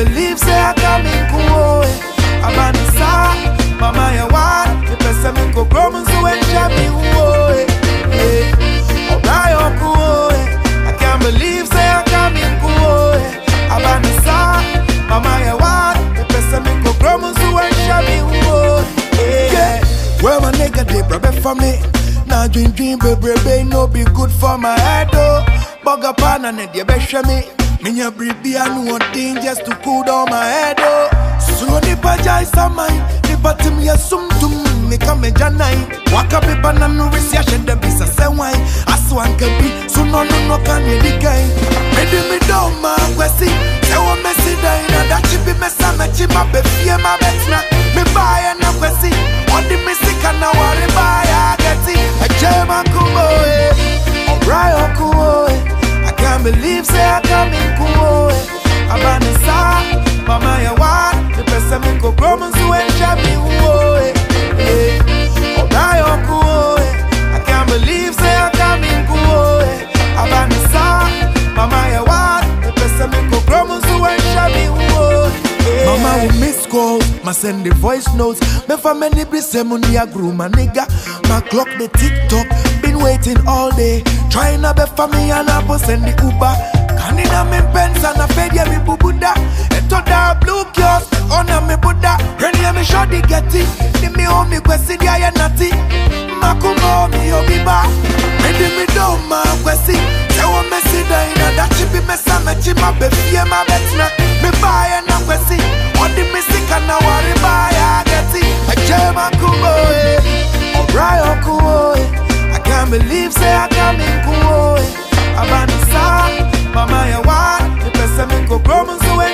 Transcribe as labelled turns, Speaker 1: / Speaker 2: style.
Speaker 1: believe say I come in cool. Abana sa, mama ya wa, the person me go grow so when jami wo. Alright, oh cool. I can't believe say I come in cool. Abana sa, mama ya wa, the person me go grow so when jami wo. Yeah, well my nigga they brother for me. Now dream dream baby baby no be good for my head oh. Bugger pan and it you better me. Me ya bribi and one thing just to cool down my head oh. So nipa jai samai, nipa tim ya sum tum me come janai. Waka be banana risi ya shende bisa sewai. Aswan kebi, so no no no can you digai. Ready me down ma kwesi, sewa mesi dai na dachi bi mesa mechi ma be fie ma betina. Me buy na kwesi, odi me sika na wari buy a geti. A jema kumo eh, alright kumo eh. I can't believe say I come in cool eh. Abana sa, mama ya wa, the person me go grow man so and jami wo eh. Yeah, alright cool eh. I can't believe say I come in cool eh. Abana sa, mama ya wa, the person me go grow man so and jami wo eh. Mama will miss calls, ma send the voice notes. Me for many be say money a grew my nigga. My clock the TikTok, been waiting all day. Trying to be for me and I post send the Uber. Canina me pens and I fed ya me bubuda. Eto da blue kiosk, on a me buddha. Reni me shoddy getty. Di me home me kwesi dia ya nati. Makumo mi obiba. Ready me do ma kwesi. Sewo me si da ina da chibi me sa me chi ma be fie ma betina. Me buy na kwesi. Odi me sika na wari buy a getty. Eje makumo eh. Alright okumo eh. I can't believe say I come in cool eh. Abana sa, mama ya wa, the person me go grow so